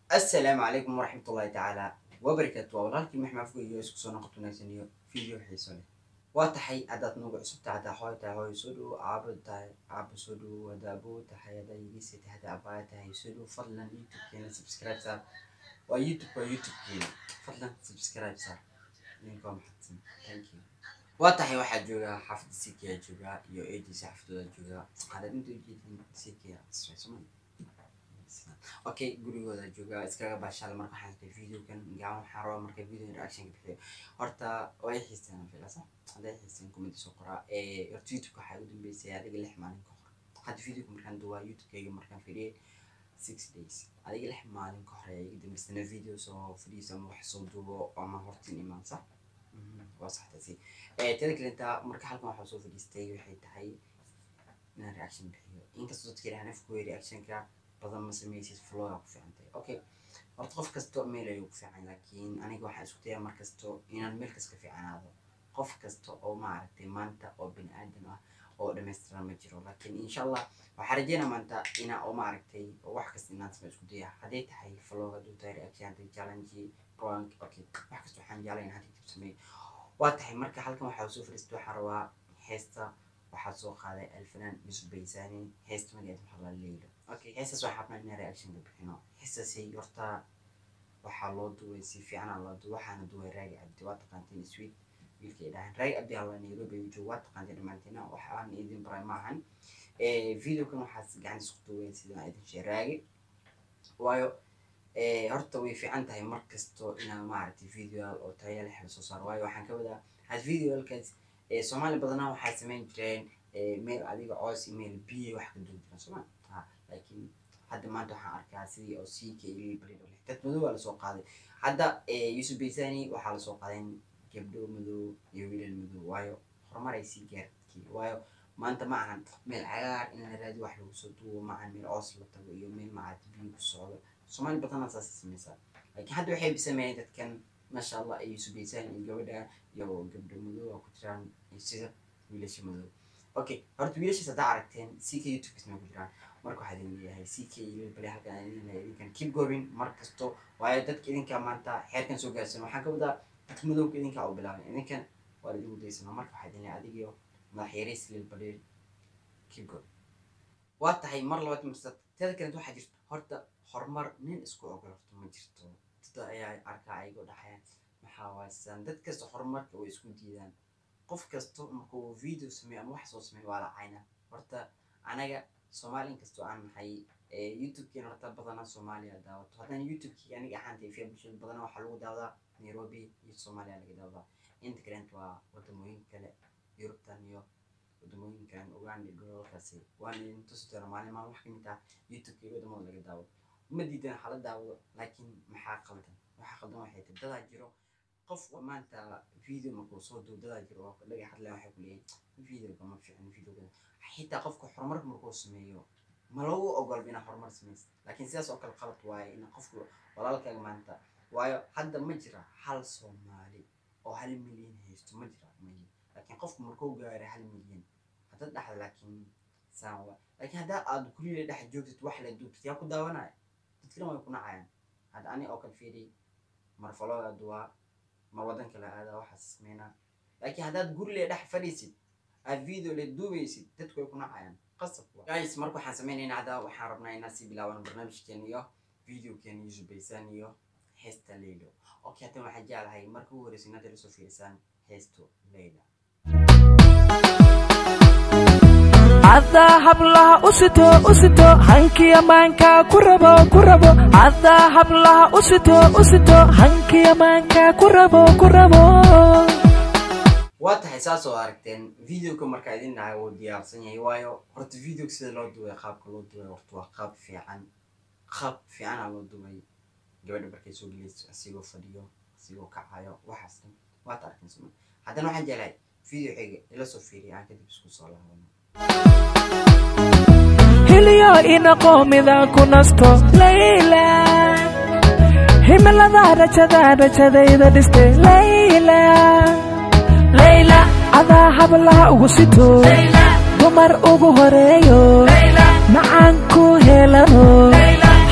assalaamu calaykum waraxmat ullahi tacaala wabarakaatu waa walaalkii maxmed afgo iyo isku soo noqoto wanaagsan iyo video xiiso leh waa tahay haddaad nugu cusub tahay haddaa hooy tahay hooy soo dhowo aabo tahay aabo soo dhowo haddaa aboo tahay haddaa yigisi tahay haddaa abaaya tahay soo dhowo fadlan youtubekeena subscribe saar waa youtube waa youtubekeena fadlan subscribe saar idinka waa maxadsan thank you waa tahay waxaa joogaa xaafadda sikiyaa joogaa iyo eediisa xaafadooda joogaa haddaad inta ujeedin sikiya soma okay gurigooda joogaa iskaga baashaal marka waxaan arkay videokan gacan waxaan rabaa marka video reaction ka bixiyo horta way xiiseen filasa hadday xiiseen comment soo qoraa ee horta youtube waxaa ugu dambeysay adiga lix maalin ka hor hadda videoka markaan duwaa youtube-kayga markaan fidhiyay six days adiga lix maalin ka hor ayaa iga dambeysana video soo fidhiisa ama wax soo duubo ama hortin imaan sax waa saxtaasi teda kalenta marka halkan waxaa soo fadhiistay waxay tahay inaan reaction bixiyo inkastoo dadka ilahan afkooya reactionka badan ma sameysid flow aa ku fiican tahay okay horta qof kasto meel ayuu ku fiican laakiin aniga waxaan isku dayaa mar kasto inaan meel kas ka fiicanaado qof kasta oo maaragtay maanta oo bini aadan ah oo dhammaystiran ma jiro laakiin insha allah waxaa rajeynaa maanta inaa oo maaragtay wax kasta inaan sama isku dayaa hadday tahay flow hadduu tahay reaction hadday challenge prank okay wax kasta waxaan jeclay in hadda dib sameeyo waa tahay marka halkan waxaa soo fadhiistay waxaan rabaa heesta waxaa soo qaaday alfanaan yusuf baysani heesta magaceed waxaa la leeylo okay heestaas waxaa rabnaa inaan reaction ka bixino heestaasi horta waxaa loo duway si fiicanaa loo duway waxaana duway raagi cabdi waa taqaantiin sweet wiilkay dhahan raagi cabdi alla nairobi ayuu jooga waa taqaantiin dhammaantiina waxaan idin baray maahan videokan waxaas gacan isku duway sidaan idin shee raagi waayo horta way fiican tahay mar kasto inaa maaragtay videoal oo taya leh la soo saaro waayo waxaan ka wadaa had videoalkaas soomaali badanaa waxay samayn jireen meel adiga coos meel biyo wax ka duwan jireen sooma laakiin hadda maanta waxaan arkaa sidii oo ck dad madow waa lasoo qaaday hadda yusuf baysani waxaa lasoo qaadeen gabdho madow iyo wiilal madow waayo horumar ay sii gaarkii waayo maanta ma ahan meel cagaar in la raadi wax lagu soo duubo ma ahan meel coos la tago iyo meel macaad biyo ku socdo soomaali badanaa saas sameysaa laakiin hadda waxay sameeyeen dadkan maasha allah ay yusuf baysani iyo gabadha iyo gabdho madow oo ku jiraan sida wiilasha madow okay horta wiilashaas haddaa aragteen ck youtube isma ku jiraan marka waxaa idin leeyahay ck iyo bale halkan idin idinkan keep going mar kasto waayo dadka idinka maanta xeerkan soo gaarsan waxaan ka wadaa dadka madowga idinka u bilaabay idinkan waa la idinku daysana marka waxaa idin leeyahay adigiyo madaxyareys lil baleel keep going waa tahay mar labaad marsad teeda kalenta waxaa jirta horta horumar nin isku ogol horta ma jirto dada ayaa arkaa ayagoo dhaxayaan maxaa waaysan dad kasta horumarka way isku diidaan qof kasto markuu video sameeyo ama wax soo sameeyo waa la cayna horta anaga soomaali inkastoo aan nahay youtube-keena horta badanaa soomaaliya daawato haddana youtube-kii aniga ahaantay fiya bulshada badanaa waxaa lagu daawadaa nairobi iyo soomaaliya laga daawadaa inta kalenta waa wadamooyin kale yurubtan iyo wadamooyin kalen uganda gobolkaasi waan idin tusi doona maalin maalin wax kamid ah youtube-ka iyo wadamada laga daawado uma diidan waxa la daawado laakiin maxaa qaldan waxaa qaldan waxay tahay dadaa jiro qof maanta video markuu soo duub dadaa jiro oo dhaga hadlaya waxay ku leeyahay videoga ma fiicin videoga xitaa qofka horumarka markuu sameeyo ma lagu ogolba inaa horumar samaysa laakiin sidaas oo kale qalad waaye in qofku walaalkaaga maanta waayo hadda ma jira hal soomaali oo hal milyan haysto ma jira mayi laakiin qofku markuu gaaray hal milyan hadda dhexda laakiin saan waa laakiin haddaa aad guriga dhex joogtid wax la duubtid yaa ku daawanaya dadkana way ku nacayaan hadda ani oo kale fiiri mar falooga duwaa mar waddan kale aadaa waxaas sameynaa laakiin haddaad guriga dhex fadhiisid aad video le duubaysid dadku way ku nacayaan qasab guys marka waxaan sameynaynaa hadda waxaan rabnaa inaan sii bilaaban barnaamijkeen iyo videokeena yusuf baysan iyo heesta leylo okay haddan waxaan jeclahay marka ugu horeysa inaad ila soo fiirisaan heesto leyla haddaa hablaha usito usito hankiya maankaa ku rabo ku rabo haddaa hablaha usito usito hankiya maankaa ku rabo ku rabo waa tahay saas oo aragteen videoka markaa idin dhahay wuu diyaarsan yahay waayo horta videoga sida loo duway qaabka loo duway horta waa qaab fiican qaab fiicana loo duway gabadha markay soo gelayso asigoo fadhiyo asigoo kacayo waxaas dhan waad arkin soma haddana waxaan jeclahay video xiga ila soo fiiriya aan kadib isku soo laabano hilyo inaqo midaan ku nasto layla himilada rajada rajadayda dhiste layla layla adaa hablaha ugu sito dumar ugu horeeyo macaan ku helano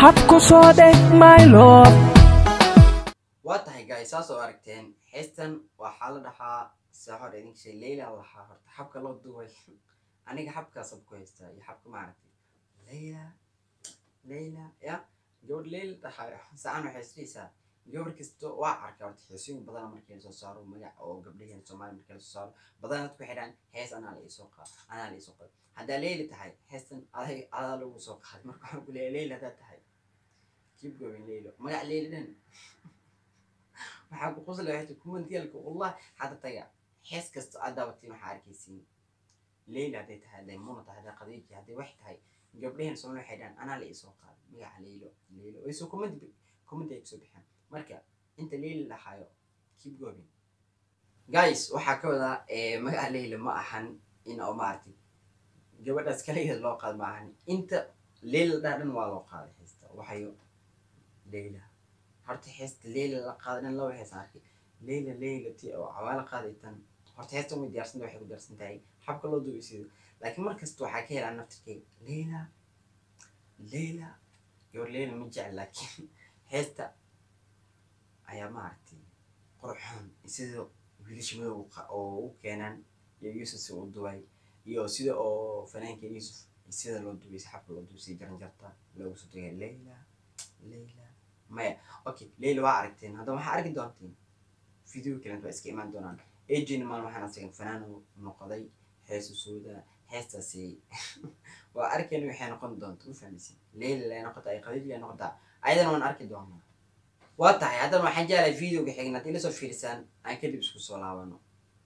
habku soo dheh my love waa tahay guys saas oo aragteen heestan waxaa la dhahaa saa hor idinka shay leyla la dhahaa horta xabka loo duway aniga xabkaasab ku haystaa iyo xabka maaragtay leyla leyla ya gabadh leyla dhahayo saan waxay isdhihaysaa gabar kasto waa arkaa horta heesooyin badan markii lasoo saaro magac oo gabdhaheen soomaali markii lasoo saaro badan dadku waxay dhahaan hees anaa la isoo qaad anaa la isoo qaad haddaa leyla tahay heestan adag adaa lagu soo qaaday marka waxaan ku leeyahay leyla haddaa tahay keep going leylo magac leyla dhan waxaa ku qosla waxay kumantialka wallah hadda taga hees kasta aad daawatiin waxaa arkaysiin leyla hadday tahay hadday muna tahay hadday qadiiji hadday wax tahay gabdhaheen soomaali waxay dhahaan anaa la isoo qaaday magaca leylo leylo way soo commenti commenti ay kusoo bixeen marka inta leyla lahaayo keep going guys waxaa ka wadaa magaca leyla ma ahan in oo maaragtay gabadhaas kaligeed loo qaad ma ahan inta leyla dhaa dhan waa loo qaaday heesta waxayo leyla horta heesta leyla la qaaday dhan laba hees arkay leyla leyla ti oo cawaala qaaday tan horta heestan way diyaarsanta waxay ku diyaarsan tahay habka loo duubay sido laakiin markasta waxaa ka helaa naftirkeyga leyla leyla gabar leyla ma jecel laakiin heesta ayaa maaragtay qurxoon sida wiilasha madow oo u keenaan iyo yuusuf si u duway iyo sida oo fanaanka yuusuf sida loo duway si xabka loo duway si jaranjarta loogu soo tagay leyla leyla maya okay leyla waa aragteen haddaba waxaa arki doontiin video kalent waa iska imaan doonaan ejina maalin waxaan asagan fanaan noqday heesu sooda heestaasi waa arkeen waxay noqon doonta u fahmaysin leyla lay noqota ay qadiij lay noqotaa ayadana waan arki doonaa waa tahay haddana waxaan jeclahay videoga xigna haddii lasoo fiirisaan aan kadib isku soo laabano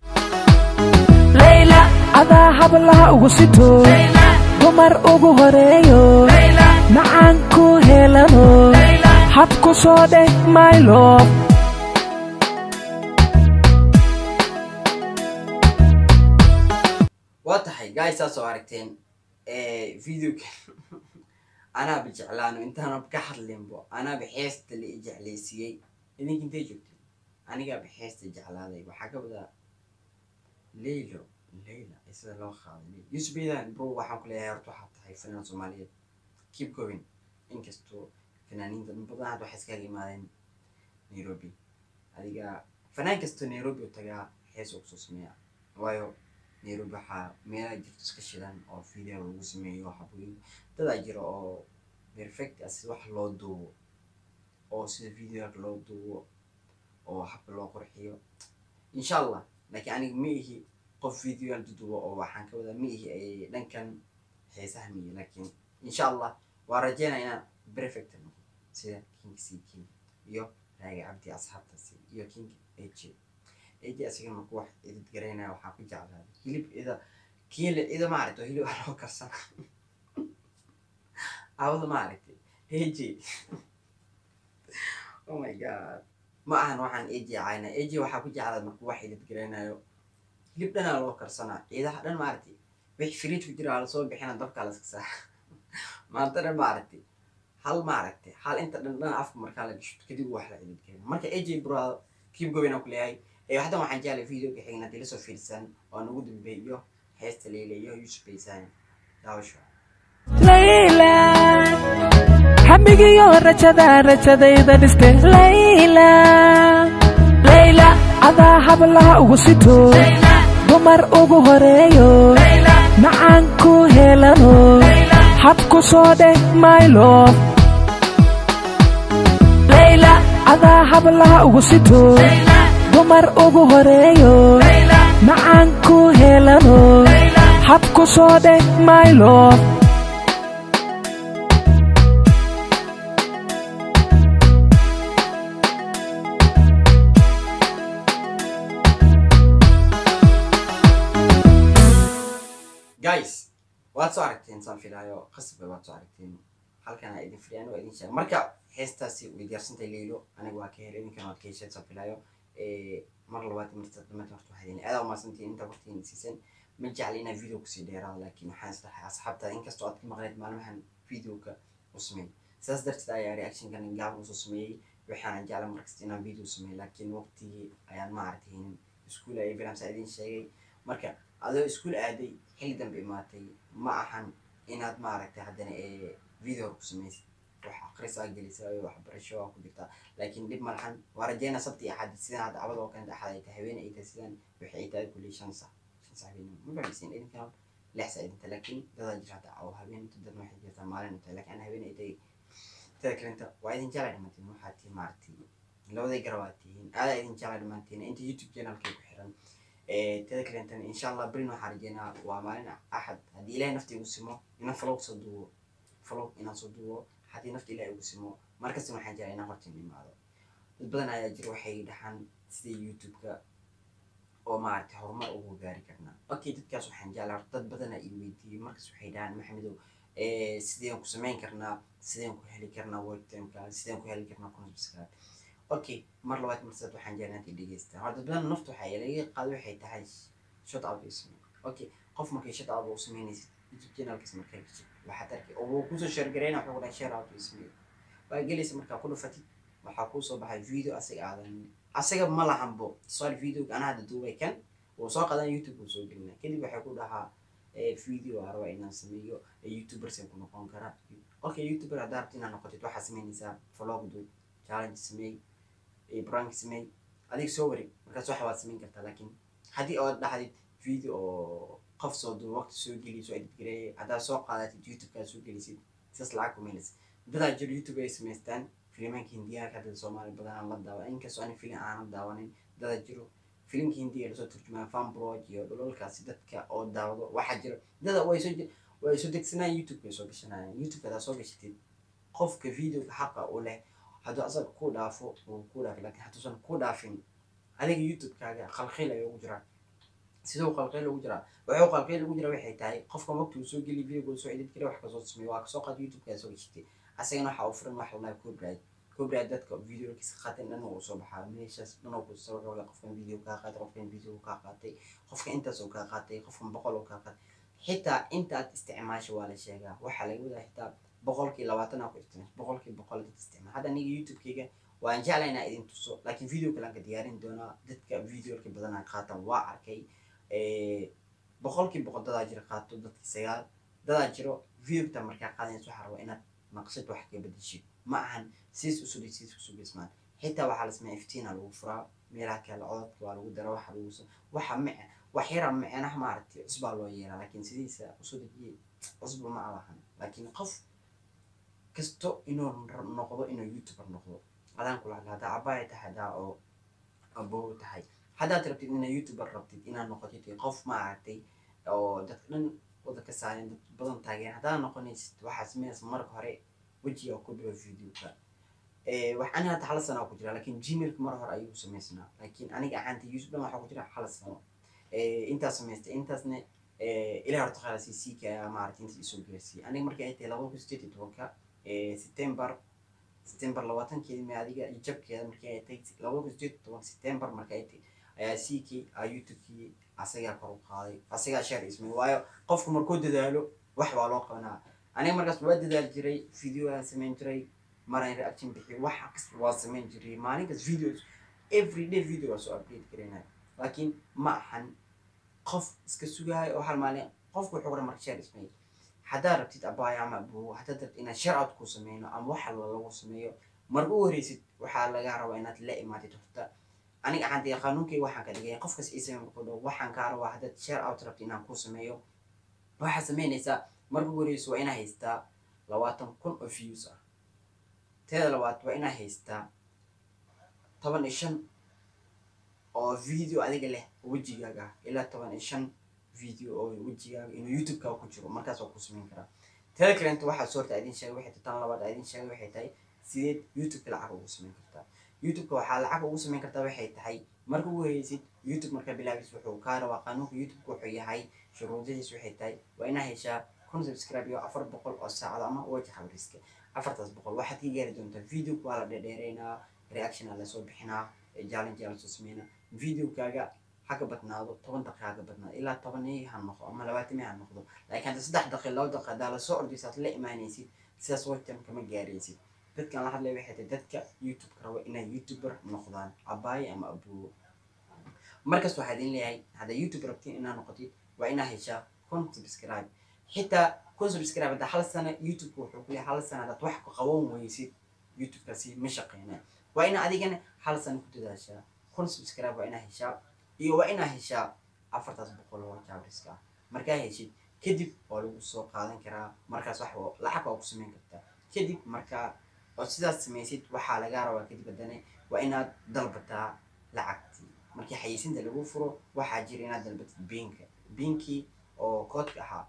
layla adaa hablaha ugu sito dumar ugu horeeyo macaan ku helano habku soo dheh my love waa tahay guys saas oo aragteen videoga anaaba jeclaano intaanaba ka hadlinbo anaaba heesta la i jeclaysiiyey idinka intay joogteen anigaaba heesta jeclaaday waxaa ka wadaa leylo leyla sida loo qaaday yusuf bedan bro waxaan ku leeyahay horta waxaa tahay fanaan soomaaliyeed keep going inkastoo fanaaniinta dhan badan hadda waxay iskaga imaadeen nairobi adiga fanaan kastoo nairobi u tagaa hees oo kusoo sameeya waayo nairobi waxaa meelaha jirto iska shidan oo video lagu sameeyo xabooyin dadaa jira oo perfect ah sida wax loo duubo oo sida videoga loo duubo oo habka loo qurxiyo insha allah laakiin aniga ma ihi qof videoyaal dudubo oo waxaan ka wadaa ma ihi dhankan heesaha miyi laakiin insha allah waa rajeynaya inaan perfect noqo sida king c king iyo raagi cabdi asxaabtaasi iyo king aj aj asiga marku wax idid garaynaya waxaan ku jeclaaday hilib ida kiile ida maaragta hilib aa loo karsana awada maaragtay aj oh my god ma ahan waxaan aj cayna aj waxaa ku jeclaa marku wax idid garaynayo hilib dhanaa loo karsanaa ciidaha dhan maaragtay wix fridge ku jira lasoo bixina dabkaa la iska saa maanta dhan maaragtay hal maaragtay hal inta dhan dhan afka markaa la gasho kadib wax la idid garayna marka aj bro keep going aan ku leeyahay ee haddan waxaan jeclay videoga xigna haddii lasoo fiirsan oo nagu dambeeyo heesta leyle iyo yusuf baysaan daawasho layla hamigiyo rajada rajadayda dhiste layla layla adaa hablaha ugu sito dumar ugu horeeyo macaan ku helano habku soo dheh my love layla adaa hablaha ugu sito dumar ugu horeeyo macaan ku helano habku soo dheh my love guys waad soo aragteen saan filaayo qasab waad soo aragteen halkan aa idin filiyaan waa idin sheega marka heestaasi way diyaarsantay leylo aniga waa ka helay idinkan waad ka hesheen saan filaayo mar labaad marta dhammaanta horta waxaa idin aada umaasantiin inta waqtigiina siisan ma jecla inaa video kusii dheeraado laakiin waxaan isdhahay asxaabta inkastoo aad ka maqleed maalmahan videoga u sameyn sidaas darteed ayaa reactionkan gaaban usoo sameeyey waxaana jecla markasta inaan video sameeyo laakiin waqtigii ayaan ma aragtaynin iskuul ay bilamsa idin sheegay marka adoo iskuul aaday xilli dambe imaatay ma ahan inaad maaragtay haddana video ku samaysid wax akhrisaa gelisaa iyo waxbarasho waa ku jirtaa laakiin dhib malahan waa rajeyna sabti iyo axad sidaan hadda cabad oo kaleeta axad ay tahay habeen ay tahay sidaan waxay ay tahay kulli shan sac shan sac habeen ma fahmaysiin idinkan lix sac idinta laakiin dadaa jira hadda oo habeen inta dadna waxay jirtaa maalin inta laakiin ana habeen ay tahay tada kalenta waa idin jeclay dhammaantiin waxaa tihi maaragtay labaday garab aad tihiin aadaa idin jeclay dhammaantiin inta youtube channelkay ku xiran tada kalentan insha allah berin waxaan rajeynaa waa maalin axad haddii ilahay nafta igu simo inaan vlog soo duubo vlog inaan soo duubo haddii nafta ilahay igu simo markasta waxaan jeclaa inaan horta imaado dad badan ayaa jira waxay dhaxaan sida youtube-ka oo maaragtay horumar ugu gaari karnaa okay dadkaas waxaan jeclaa dad badana i weydiiyey markas waxay dhahaan maxamedow sideen ku samayn karnaa sideen ku heli karnaa webtimeka sideen ku heli karnaa kunasbiskaad okay mar labaad marsaad waxaan jeclaa inta dhegeystaa horta badan nafta waxaa laga qaado waxay tahay shot out u samey okay qof markay shot out u sameynaysid youtube channelkiis markaa geshid waxaad arkay oo wuu kusoo share gareyna wuxuu dhahay share out u sameey waa gelaysa markaa ku dhufatid waxaa kuusoo baxay video asaga aadan asaga ma lahanbo tusaale videoga anaa hadda duubay kan wuu soo qadan youtube wuu soo gelina kadib waxay ku dhahaa video aa rabaa inaan sameeyo youtubers ku noqon kara okay youtuber haddaa rabta inaad noqotid waxaa sameynaysaa vlog duub challenge sameey prank sameey adig soo wareeg markaas waxa waad samayn kartaa laakiin haddii ood dhahdid video oo qof soo duub waqti soo geliy soo edit gareeyay haddaad soo qaadatid youtube-kaa soo gelisid sidaas lacag kumeynaysa dadaa jiro youtube ay samaystaan filimaanka hindiyaha hadda soomaali badanaan la daawa inkastoo ani filim aanan daawanin dadaa jiro filimka hindiga lasoo turjumaa fanbrog iyo dholalkaasi dadka oo daawado waxaa jira dada way soo way soo degsanayaan youtube ay soo gashanayaan youtube hadaa soo gashatid qofka videoga xaqa u leh hadduu asaga ku dhaafo wuu ku dhaafi lakin hadduusan ku dhaafin adiga youtube-kaaga qalqiil ayuu ugu jiraa siduu qalqiil ugu jiraa wuxuu qalqiil ugu jiraa waxay tahay qofka waqti uu soo geliy videoga soo edit kara wax kasoo sameeyo waa kasoo qaad youtube-kaa soo gashatay asagana waxaa u furan wax lalahay copyright copyright dadka videokiisa qaatan dhan uu soo baxaa meeshaas dhan uu kusoo wuxuu qofkan video kaa qaatay qofkan video kaa qaatay qofka intaas uu kaa qaatay qofkan boqol uu kaa qaatay xitaa intaad isticmaasha waa la sheegaa waxaa laga wadaa xitaa boqolkii labaatan aa ku isticmaasha boqolkii boqol dad isticmaal hadda aniga youtube-kayga waan jeclay inaa idin tuso laakiin video kale aan ka diyaarin doonaa dadka videolka badanaa qaatan waa arkay boqolkii boqol dadaa jira qaato dadki sagaal dadaa jiro videogta markaa qaadaysa waxaa rabaa inaad naqshad wax ka bedeshid ma ahan siis usudhi siis kusugismaan xitaa waxaa la sameeya iftiina lagu furaa meelaha kale codadka waa lagu dara waxa lagu waxa mice wax yara micnaha maaragtay cusbaa loo yeelaa laakiin sidiisa usudhigii cusba ma alahan laakiin qof kasto inuu noqdo inuu youtuber noqdo adaan kula hadla haddaa abaaya tahay haddaa oo abow tahay haddaad rabtid inaad youtuber rabtid inaad noqotid qof maaragtay oo dadka dhan wada ka saareen dad badan taageen haddaad noqonaysid waxaa sameynaysa marka hore wejiga ku dhigo videoka wax ani hadda hal sana ku jira laakiin gmailka mar hore ayuu samaysnaa laakiin aniga ahaanta youtube dhan waxaa ku jira hal sano intaas samaystay intaasna ilaa horta khalaasi siika ayaa maaragtay intaas isoo gaarsiiyey aniga markii ay tahay laba kun sideed iyo tobanka september september labaatankeedi ma adiga jabkeeda markii ay tahay laba kun sideed iyo tobanka september markii ay tahay ayaa siikii aa youtubekii asagaa kor u qaaday asagaa share ismay waayo qofku markuu dadaalo wax baa loo qabanaa aniga markaas waa dadaal jiray video aan samayn jiray maraan reaction bixiyo wax kasta waa samayn jiray maalinkaas videos every day video waa soo update garaynaya laakiin ma ahan qof iska sugaayo oo hal maalin qofku wuxuu qoran marka share ismay haddaad rabtid abaayo ama abuwo haddaad rabtid inaad share out ku sameyno ama wax alba lagu sameeyo marka u horeysid waxaa laga rabaa inaad la imaatid horta aniga ahaantay qanuunkay waxaan ka dhigay qofkas ii samey markuu dhaho waxaan kaa rabaa haddaad share out rabtid inaan ku sameeyo waxaad sameynaysaa marka ugu horeyso waa inaa haystaa labaatan kun oo views ah teeda labaad waa inaa haystaa toban iyo shan oo video adiga leh wejigaaga ah ilaa toban iyo shan video oo wejigaaga inuu youtube-kaa ku jiro markaas waa ku sameyn karaa teeda kalenta waxaa soo horta idin sheegay waxay tahay tan labaad idin sheegay waxay tahay sideed youtube-ka lacag ugu sameyn kartaa youtube-ka waxaa lacag ugu sameyn kartaa waxay tahay marka ugu horeysid youtube marka bilaabis wuxuu kaa rabaa qanuunka youtube-ka wuxuu yahay shuruudadiis waxay tahay waa inaa heshaa kun subscribe iyo afar boqol oo saacad ama waja xabriska afartaas boqol waxaad ka gaari doontaa videoka waa la dheerdheereynaa reaction aa lasoo bixinaa challenge aa lasoo sameynaa videokaaga haka badnaado toban daqiiqa haka badnaado ilaa tobanii ha noqdo ama labaatanii ha noqdo laakiin hadda saddex daqiiq laba daqiiq haddaa lasoo ordaysaad la imaanaysid sidaas wajam kama gaaraysid dadkan la hadlaya waxay tahay dadka youtube rabo inay youtuber noqdaan abaaye ama abuwo markaas waxaa idin leeyahay haddaa youtube rabtiin inaad noqotid waa inaa heshaa kun subscribe xitaa kun subscribe hadda hal sano youtubeka wuxuu ku leeyahay hal sano haddaad wax ku qaban weysid youtubekaasi ma shaqeynaa waa ina adigana hal sano ku dadaashaa kun subscribe waa inaa heshaa iyo waa inaa heshaa afartaas boqol oo jabriska ah markaa heshid kadib waa lagu soo qaadan karaa markaas wax lacag waa ku samayn kartaa kadib markaa oo sidaas samaysid waxaa lagaa rabaa kadib haddana waa inaad dalbataa lacagtii markii xayeysinta lagu furo waxaa jira inaad dalbatid biinka biinkii oo koodka ahaa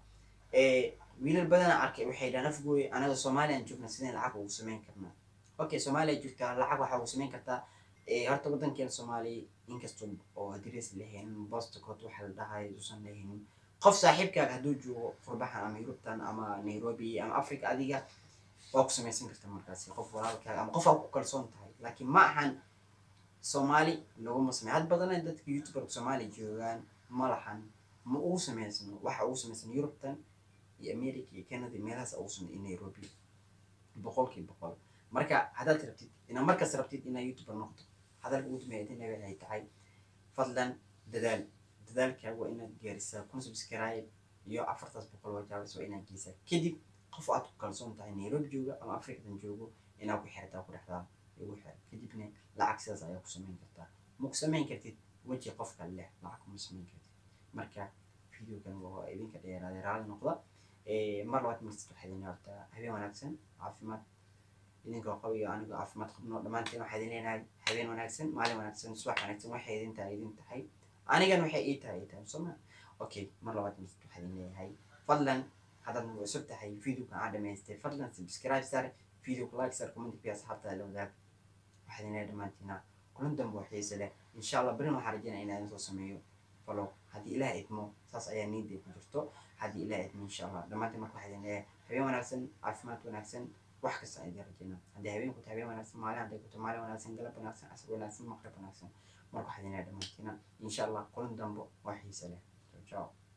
wiilal badana arkay waxay dhahan afgooye anaga soomaaliyan joogna sideen lacag ugu samayn karnaa okay soomaaliya joogtaa lacag waxaa ugu samayn kartaa horta wadankeena soomaaliya inkastoo oo adres lahaynin bostocood waxa la dhahay usan lahaynin qof saaxiibkaaga hadduu joogo qurbaxan ama yurubtan ama nairobi ama africa adiga waa ku samaysan karta markaasi qof walaalkaaga ama qof aa ku kalsoon tahay laakiin ma ahan soomaali laguma samey had badana dadka youtuberka soomaaliya joogaan ma lahan ma ugu samaysano waxa ugu samaysan yurubtan iyo america iyo canada meelahaas ugu samey iyo nairobi boqolkii boqol marka haddaad rabtid inaa markaas rabtid inaa youtuber noqdo hadalka ugu dambeeya waxay tahay fadlan dadaal dadaalkaaga waa inaad gaarisaa kun subscribe iyo afartaas boqol oo jaabis waa inaad geysaa kadib qof aad ku kalsoon tahay nairobi jooga ama africadan joogo inaa ku xirtaa ku dhexdaa igu xir kadibna lacag sidaas ayaa ku samayn kartaa ma ku samayn kartid weji qofka leh lacag kuma samayn kartid marka videogan waa idinka dheeraaday raalli noqda mar labaad marsid waxaa idin hortaa habeen wanaagsan caafimaad idinkoo qaba iyo anigo caafimaad qabno dhammaanteen waxaa idin leenahay habeen wanaagsan maalin wanaagsan subax wanaagsan waxay idin tahay idin tahay anigan waxay ii tahay ii tahay sooma okay mar labaad marsid waxaa idin leeyahay fadlan haddaad nagu cusub tahay videoka aan dhamaystay fadlan subscribe sar videoka like sar comment bi asxaabta la wadaag waxaa idin leeyahay dhammaantiina kulan dambe oo xiise leh insha allah berin waxaan rajeynaya inaan idin soo sameeyo falo haddii ilaah idmo saas ayaa niiday ku jirto haddii ilaah idmo insha allah dhammaantiin marka waxaa idin leeyahay habeen wanaagsan caafimaad wanaagsan wax kasta aan idin rajeynaa haddii habeen ku tahay habeen wanaagsan maalin hadday ku tahay maalin wanaagsan galab wanaagsan casr wanaagsan maqrib wanaagsan marka waxaa idin leeyahay dhammaantiina insha allah kulan dambe oo xiise leh ciao